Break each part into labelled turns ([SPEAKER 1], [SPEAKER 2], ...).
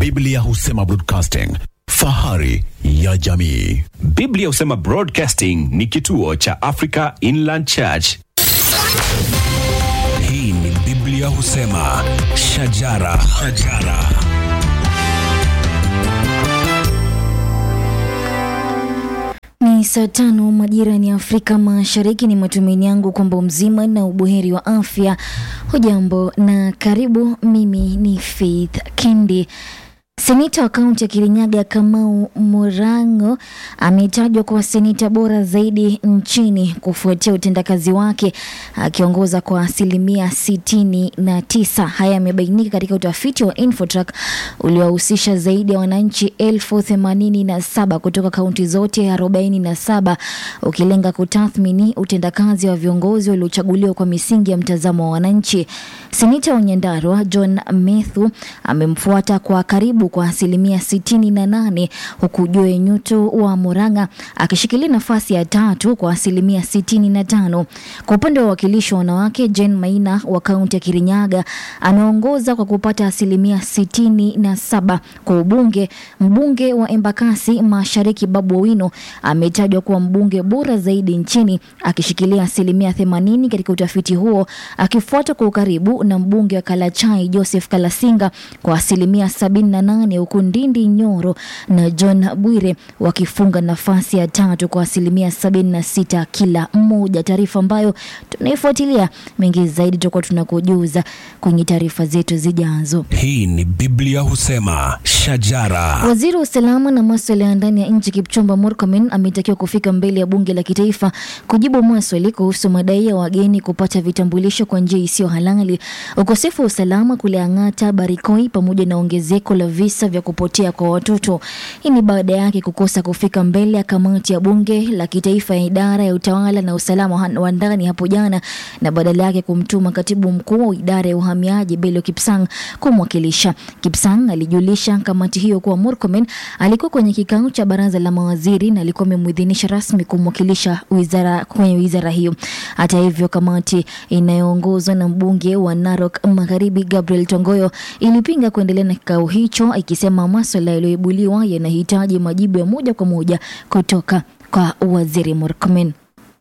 [SPEAKER 1] Biblia husema broadcasting, fahari ya jamii.
[SPEAKER 2] Biblia husema Broadcasting ni kituo cha Africa Inland Church.
[SPEAKER 3] Hii ni Biblia husema shajara, shajara.
[SPEAKER 4] Ni saa tano majira ni Afrika Mashariki. Ni matumaini yangu kwamba mzima na ubuheri wa afya. Hujambo na karibu. Mimi ni Faith Kendi. Seneta wa kaunti ya Kirinyaga Kamau Murang'o ametajwa kuwa seneta bora zaidi nchini kufuatia utendakazi wake akiongoza kwa asilimia sitini na tisa. Haya yamebainika katika utafiti wa Infotrack uliowahusisha zaidi ya wananchi elfu themanini na saba kutoka kaunti zote arobaini na saba ukilenga kutathmini utendakazi wa viongozi waliochaguliwa kwa misingi ya mtazamo wa wananchi. Seneta wa Nyandarua John Methu amemfuata kwa karibu kwa asilimia sitini na nane huku Joe Nyuto wa Murang'a akishikilia nafasi ya tatu kwa asilimia sitini na tano. Kwa upande wa wakilishi wa wanawake, Jane Maina wa kaunti ya Kirinyaga anaongoza kwa kupata asilimia sitini na saba. Kwa ubunge, mbunge wa Embakasi Mashariki Babu Owino ametajwa kuwa mbunge bora zaidi nchini akishikilia asilimia themanini katika utafiti huo, akifuatwa kwa ukaribu na mbunge wa Kalachai Joseph Kalasinga kwa asilimia sabini na nane huku Ndindi Nyoro na John Bwire wakifunga nafasi ya tatu kwa asilimia sabini na sita kila mmoja, taarifa ambayo tunaifuatilia mengi zaidi tutakuwa tunakujuza kwenye taarifa zetu zijazo.
[SPEAKER 3] Hii ni Biblia husema shajara.
[SPEAKER 4] Waziri wa usalama na maswala ya ndani ya nchi Kipchumba Murkomen ametakiwa kufika mbele ya bunge la kitaifa kujibu maswali kuhusu madai ya wageni kupata vitambulisho kwa njia isiyo halali, ukosefu wa usalama kule Ang'ata, Barikoi pamoja na ongezeko la visa vya kupotea kwa watoto. Hii ni baada yake kukosa kufika mbele ya kamati ya bunge la kitaifa ya idara ya utawala na usalama wa ndani hapo jana na badala yake kumtuma katibu mkuu wa idara ya uhamiaji Bello Kipsang kumwakilisha. Kipsang alijulisha kamati hiyo kuwa Murkomen alikuwa kwenye kikao cha baraza la mawaziri na alikuwa amemwidhinisha rasmi kumwakilisha wizara kwenye wizara hiyo. Hata hivyo, kamati inayoongozwa na mbunge wa Narok Magharibi Gabriel Tongoyo ilipinga kuendelea na kikao hicho ikisema maswala yaliyoibuliwa yanahitaji majibu ya moja kwa moja kutoka kwa waziri Murkomen.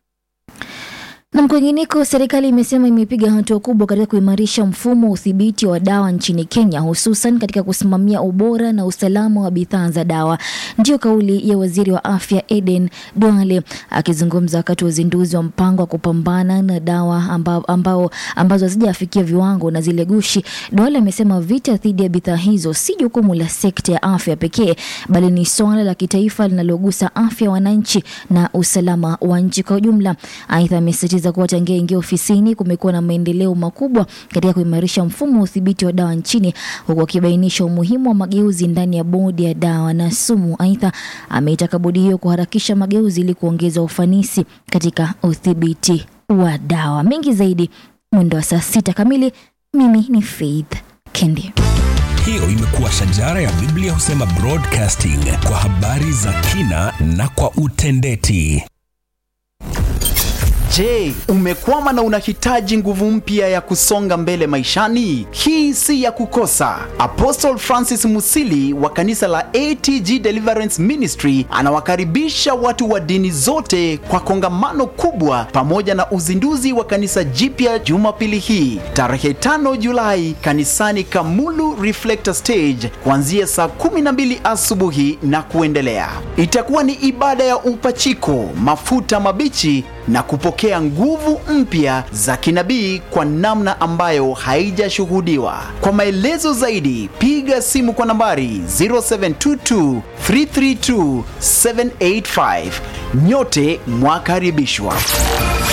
[SPEAKER 4] Na kwingineko, serikali imesema imepiga hatua kubwa katika kuimarisha mfumo wa udhibiti wa dawa nchini Kenya, hususan katika kusimamia ubora na usalama wa bidhaa za dawa. Ndiyo kauli ya waziri wa afya Eden Duale akizungumza wakati wa uzinduzi wa mpango wa kupambana na dawa ambao, ambao, ambazo hazijafikia viwango na zile gushi. Duale amesema vita dhidi ya bidhaa hizo si jukumu la sekta ya afya pekee, bali ni swala la kitaifa linalogusa afya ya wananchi na usalama wa nchi kwa ujumla. Aidha, amesisitiza kuwa tangia ingia ofisini kumekuwa na maendeleo makubwa katika kuimarisha mfumo wa udhibiti wa dawa nchini, huku akibainisha umuhimu wa mageuzi ndani ya bodi ya dawa na sumu. Aidha, ameitaka bodi hiyo kuharakisha mageuzi ili kuongeza ufanisi katika udhibiti wa dawa. Mengi zaidi mwendo wa saa sita kamili. Mimi ni Faith Kendi.
[SPEAKER 3] Hiyo imekuwa shajara ya Biblia husema broadcasting kwa habari za kina na kwa utendeti.
[SPEAKER 5] Je, umekwama na unahitaji nguvu mpya ya kusonga mbele maishani? Hii si ya kukosa. Apostle Francis Musili wa kanisa la ATG Deliverance Ministry anawakaribisha watu wa dini zote kwa kongamano kubwa pamoja na uzinduzi wa kanisa jipya Jumapili hii tarehe 5 Julai kanisani Kamulu Reflector Stage kuanzia saa 12 asubuhi na kuendelea. Itakuwa ni ibada ya upachiko, mafuta mabichi na kupokea nguvu mpya za kinabii kwa namna ambayo haijashuhudiwa. Kwa maelezo zaidi, piga simu kwa nambari 0722 332 785. Nyote mwakaribishwa.